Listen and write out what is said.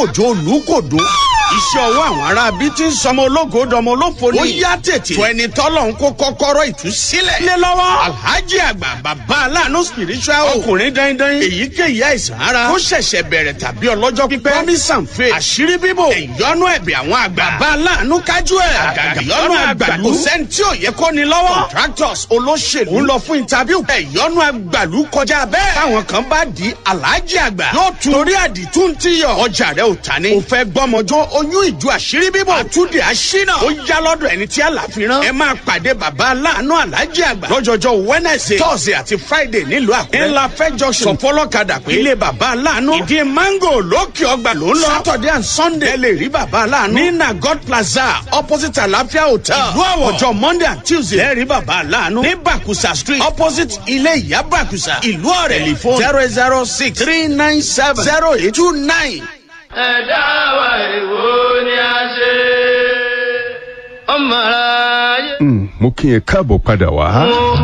kòjó olùkòdó iṣẹ́ ọwọ́ àwọn ará bí tí ń sọmọ ológo dọmọ olófo ni. ó yá tètè. fún ẹni tọ́lọ̀ ń kó kọ́kọ́rọ́ ìtúsílẹ̀. lé lọ́wọ́. alhaji àgbà bàbá aláàánú spiritual. ọkùnrin dandan. èyíkéyìí àìsàn ara. ó ṣẹ̀ṣẹ̀ bẹ̀rẹ̀ tàbí ọlọ́jọ́ pípẹ́. promise and faith. àṣírí bíbò. ìyọnu ẹ̀bẹ̀ àwọn àgbà. bàbá aláàánú kájú ẹ̀. àgàgà ìyọnu àgbàlú. kò sẹ́ni tí ò yẹ kó ni lọ́wọ́. contractors olóṣèlú. ń lọ fún interview. ìyọnu àgbàlú kọjá bẹ́ẹ̀. táwọn kan bá di alhaji àgbà. yóò tún torí àdìtú ń tíyọ̀. ọjà rẹ ò ta ni. kò fẹ́ gbọ́mọjọ́ oyún ìjọ àṣírí bíbò. àtúndì àṣínà. ó yá lọ́dọ̀ ẹni tí àlàfíran. ẹ máa pàdé bàbá aláàánú alájí àgbà. lọ́jọ́jọ́ wednesday thursday àti friday nílùú àkúrẹ́. ńlá fẹ́ junction. sọ fọlọ́kadà pé ilé bàbá aláàánú. ìdí mango lókè ọgbà ló ń lọ. saturday and sunday. ẹ lè rí bàbá aláàánú. ní nagod plaza opposite àlàáfíà hotel. ìlú àwọ̀ ọjọ́ monday and tuesday. ẹ rí bàbá aláàánú. ní bakusa street opposite ilé ìyá bakusa. ìlú ọ̀rẹ́ telephone zero zero six three nine seven zero eight two nine ẹ̀dá wa èwo ni a ṣe ọmọ ara yẹ. mo kí ẹ káàbọ̀ padà wá.